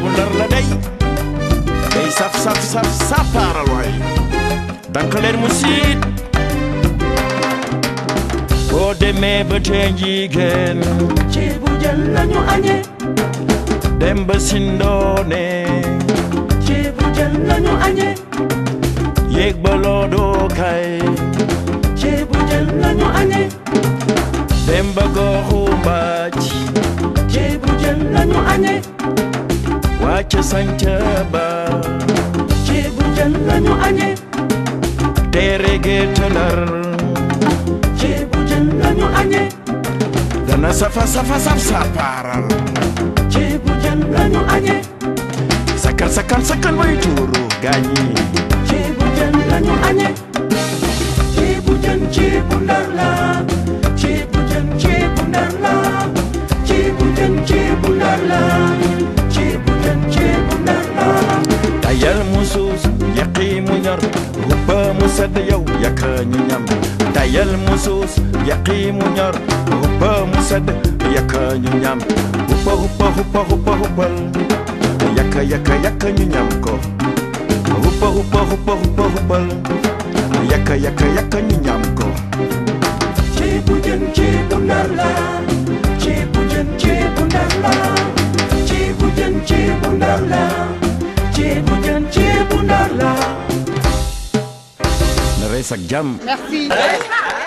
ceebu ndar la day day saf saf saf sapaaral waay dank leen mu siit boo demee ba tee njiigeen ceebu jën lañu añe dem ba sindoone ceebu jën lañu añe yéeg ba loodoo kay ceebu jën lañu añe dem ba gooxu mbaaj ceebu jën lañu añe wàcc sanca ba ceebu jën lañu añe teere géeta ndar ceebu jën lañu añe dana safa safa saf sapaaral ceebu jën lañu añe sakkan sakkan sakkan way tuuru gaañi ceebu jën lañu añe ceebu jën ceebu ndar la ceebu jën ceebu ndar la ceebu jën ceebu ndar la ceebu jën ceebu ndar la tayal mu suus yaqi mu ñor huppa mu sedd yow yaka ñu ñam tayal mu suus yaqi mu ñor huppa mu sedd yaka ñu ñam huppa huppa huppa huppa huppal yaka yaka yaka ñu ñam ko huppa huppa huppa huppa huppal yaka yaka yaka ñu ñam ko ceebu jën ceebu ndar la ceebu jën ceebu ndar la ceebu jën ceebu ndar la ceebu jën ceebu ndar la na rees ak jàmm Merci.